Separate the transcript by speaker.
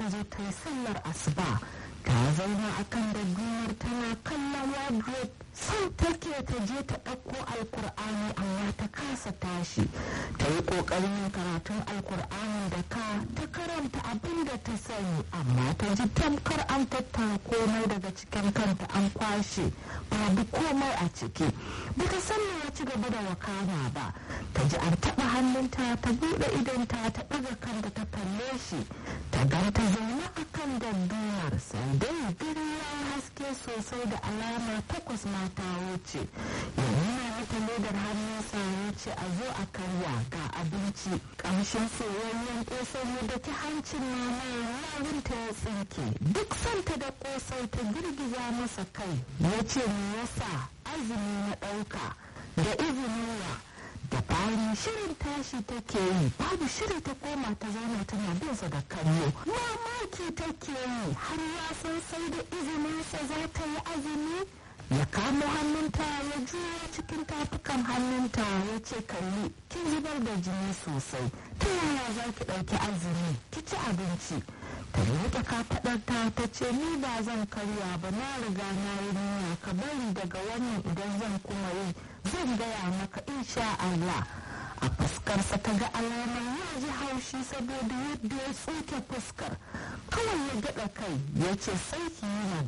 Speaker 1: zo ta yi sallar asuba ta zauna a kan daddumar tana kallon wardrobe son take ta je ta ɗauko alkur'ani amma ta kasa tashi ta yi ƙoƙarin yin karatun alkur'ani da ka ta karanta abin da ta sani amma ta ji tamkar an tattara komai daga cikin kanta an kwashe babu komai a ciki bata san ya ci gaba da wakana ba ta ji an taɓa hannunta ta buɗe idonta ta ɗaga kanta ta kalle shi ta ganta zaune a kan daddumar sai dai gari ya haske sosai da alama takwas mata wuce ya nuna mata ledar hannunsa ya ce a zo a karya ga abinci kamshin soyayyen kosai ya daki hancin mama yarinta ya tsinke duk santa da kosai ta girgiza masa kai ya ce me yasa azumi na ɗauka da izinin wa da bayan shirin tashi take yi babu shiri ta koma ta zauna tana binsa da kallo mamaki take yi har ya san sai da izininsa za ta yi azumi ya kamo hannunta ya juya cikin tafukan hannunta ya ce kalli kin zubar da jini sosai ta yaya za ki ɗauki azumi ki ci abinci ta rike kafaɗarta ta ce ni ba zan karya ba na riga na yi niyya ka bari daga wannan idan zan kuma yi zan gaya maka insha Allah a fuskarsa ta ga alamar ya ji haushi saboda yadda ya tsuke fuskar kawai ya gaɗa kai ya ce sai ki yi